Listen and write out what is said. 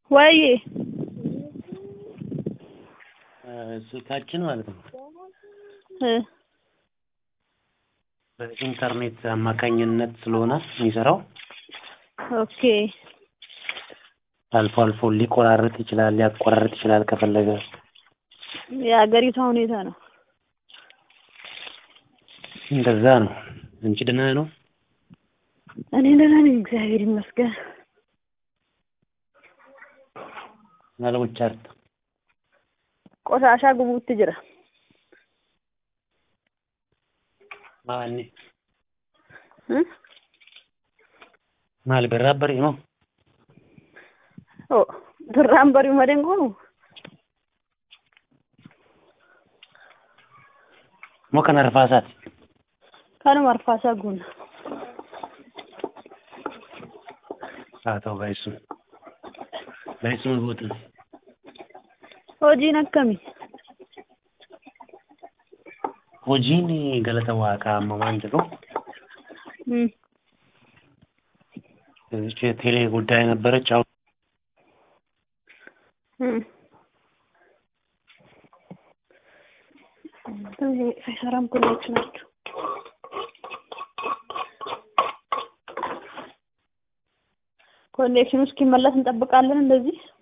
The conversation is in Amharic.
ወይ ስልካችን ማለት ነው እ በኢንተርኔት አማካኝነት ስለሆነ የሚሰራው ኦኬ አልፎ አልፎ ሊቆራረጥ ይችላል፣ ሊያቆራርጥ ይችላል ከፈለገ። የሀገሪቷ ሁኔታ ነው። እንደዛ ነው። አንቺ ደህና ነው? እኔ ደህና ነኝ፣ እግዚአብሔር ይመስገን። ማለሙቻርት ቆሻሻ ጉቡት ጅራ ማኒ እ ማል በራበሪ ነው ኦ ድራም በሪው መደን ኮኑ ሞ ከነ ረፋሳት ካኑ መርፋሳ ጉን አተው ባይሱ ባይሱ ምቦት hojiin akkamii hojiin galata waaqaa amma waan jedhu Hmm. እዚች ቴሌ ጉዳይ ነበረች። አሁን Hmm. አይሰራም ኮኔክሽን ናቸው። ኮኔክሽኑ እስኪመለስ እንጠብቃለን እንደዚህ